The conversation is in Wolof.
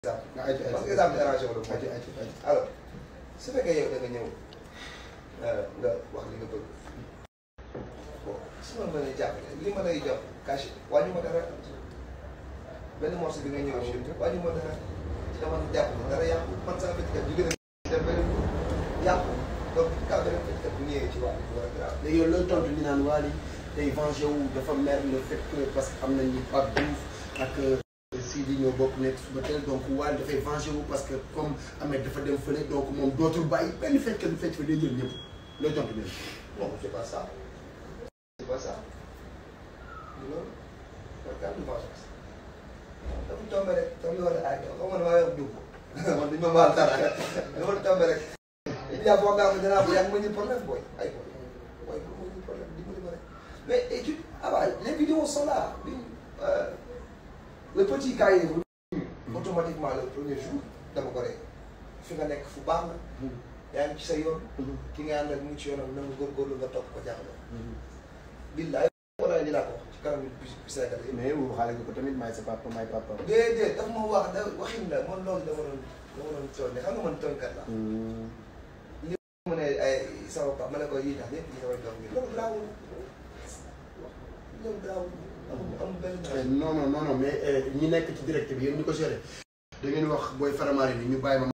nga ayca parce que exemple arrangé wala ayca ayca ayca. alors su fekkee yow da nga ñëw nga wax li nga bëgg bon su ma mënee jàppale li ma lay jox cash wàññi ma dara benn morceau bi nga ñëw si wàññi ma dara ci dama jàpp ne dara yàqu man sama feccikat jóge na dem benn yàqu donc ka beneen feccikat bu ñëwee ci wàllu bi war a grave léegi yow looy tontu li naan Wally tey vengé wu dafa mer le fait que parce que am nañ ni Pape Diouf ak Sidi ñoo bokk nekk suba teel donc Wally dafay vengé wu parce que comme Ahmed dafa dem fële donc moom dootul bàyyi benn fecc lu fecc fa day jël ñëpp looy tontu leen. non c'est pas ça c'est pas ça loolu parce que am na vengeance dafa tombé rek comme li war a aay xaw ma ne maa yor dugg man duñ ma baal dara dafa tombé rek il y a foog naa ko dinaa ko yaa ngi ma ñu problème booy ay booy booy bu ma ñu problème dimbali ma rek mais étude ah bah les vidéos sont là bi le petit cahier automatiquement le premier jour dama ko rek fi nga nekk fu baax la yaa ngi ci sa yoon ki nga àndal mu ngi ci yoonam na nga góorgóorlu nga topp ko jàppale billaay wala li laa ko wax ci kanam bi Sénégal yi mais waxaale nga ko tamit maay sa papa maay papa. déedéet daf ma wax da waxin la man loolu dama doon dama doon tooñ xam nga man tooñkat la mu ne ay sama papa ma ne ko yii tax yëpp yi samay doom yi loolu garaawul loolu garaawul amul amul benn non non non non mais ñi nekk ci direct bi yéen ñu ko géré da ngeen wax booy faramaare ni ñu bàyyi ma